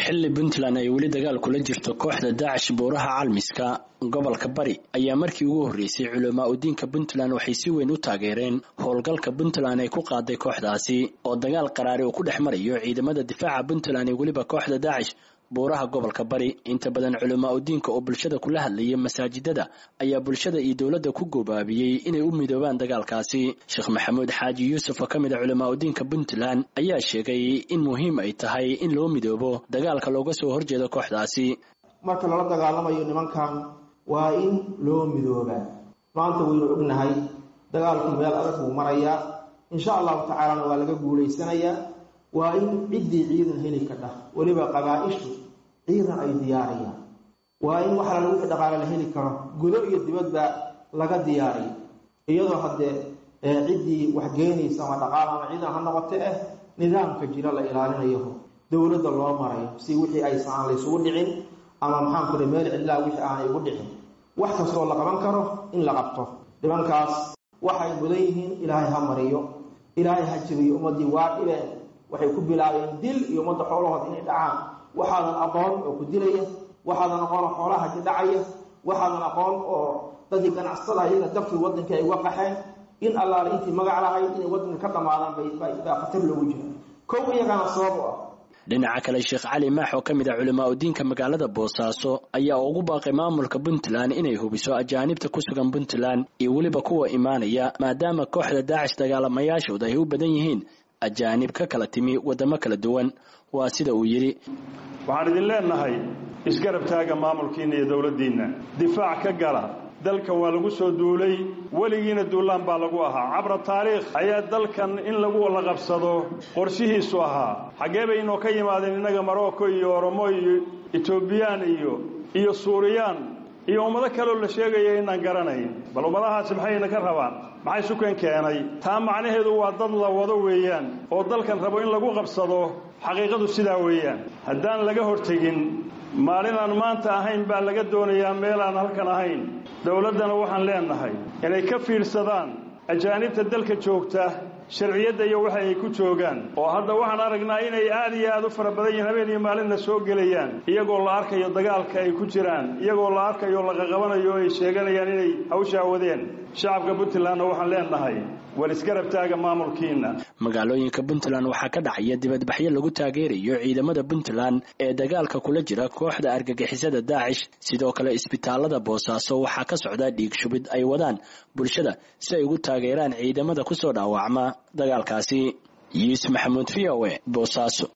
xilli puntland ay weli dagaal kula jirto kooxda daacish buuraha calmiska gobolka bari ayaa markii ugu horreysay culamaa udiinka puntland waxay si weyn u taageereen howlgalka puntland ay ku qaaday kooxdaasi oo dagaal qaraari uu ku dhex marayo ciidamada difaaca puntland iyo weliba kooxda daacish buuraha gobolka bari inta badan culamaa udiinka oo bulshada kula hadlayay masaajidada ayaa bulshada iyo dowladda ku goobaabiyey inay u midoobaan dagaalkaasi sheekh maxamuud xaaji yuusuf oo ka mid a culamaa udiinka puntland ayaa sheegay in muhiim ay tahay in loo midoobo dagaalka looga soo horjeedo kooxdaasi marka lala dagaalamayo nimankan waa in loo midoobaa maanta waynu ognahay dagaalku meel adag buu marayaa insha allahu tacaalana waa laga guulaysanayaa waa in ciddii ciidan heli kadha weliba qabaa-ishu ciidan ay diyaariyaan waa in wax lala wixii dhaqaale la heli karo gudo iyo dibadba laga diyaariyo iyadoo haddee ciddii wax geynaysa ama dhaqaal ama ciidan ha noqote eh nidaamka jira la ilaalinayo dowladda loo marayo si wixii aysan aan laysugu dhicin ama maxaan kule meel cidlaa wixii aanay ugu dhicin wax kastoo la qaban karo in la qabto nimankaas waxay mudan yihiin ilaahay ha mariyo ilaahay ha jabiyo ummaddii waa dhibeen waxay ku bilaabeen dil iyo ummadda xoolahooda inay dhacaan waxaadan aqoon oo ku dilaya waxaadan aqoon oo xoolaha ka dhacaya waxaadan aqoon oo dadii ganacsatada iyaga dabkii waddankii ay uga qaxeen in allaale intii magac lahayd inay waddanka ka dhammaadaan baa khatar loogu jira kow iyagana sabab u ah dhinaca kale sheekh cali maax oo ka mid ah culamaa udiinka magaalada boosaaso ayaa ugu baaqay maamulka puntland inay hubiso ajaanibta ku sugan puntland iyo weliba kuwa imaanaya maadaama kooxda daacish dagaalamayaashooda ay u badan yihiin ajaanib ka kala timi waddamo kala duwan waa sida uu yidhi waxaan idin leenahay isgarab taaga maamulkiinna iyo dowladdiinna difaac ka gala dalkan waa lagu soo duulay weligiina duulaan baa lagu ahaa cabra taariikh ayaa dalkan in lagu walla qabsado qorshihiisu ahaa xaggee bay inoo ka yimaadeen innaga marocco iyo oromo iyo etoobiyaan iyo iyo suuriyaan iyo ummado kaleoo la sheegaya inaan garanayn bal ummadahaasi maxayna ka rabaan maxay sukan keenay taa macnaheedu waa dad la wado weeyaan oo dalkan rabo in lagu qabsado xaqiiqadu sidaa weeyaan haddaan laga hortegin maalin aan maanta ahayn baa laga doonayaa meel aan halkan ahayn dowladdana waxaan leenahay inay ka fiirsadaan ajaanibta dalka joogta sharciyadda iyo waxa ay ku joogaan oo hadda waxaan aragnaa inay aad iyo aad u fara badan yihiin habeen iyo maalinna soo gelayaan iyagoo la arkayo dagaalka ay ku jiraan iyagoo la arkayo laqaqabanayo o ay sheeganayaan inay hawshaa wadeen shacabka puntlandna waxaan leenahay war isgarab taaga maamulkiina magaalooyinka puntland waxaa ka dhacaya dibadbaxyo lagu taageerayo ciidamada puntland ee dagaalka kula jira kooxda argagixisada daacish sidoo kale isbitaalada boosaaso waxaa ka socda dhiig shubid ay wadaan bulshada si ay ugu taageeraan ciidamada kusoo dhaawacma dagaalkaasi yuusuf maxamuud v o e boosaaso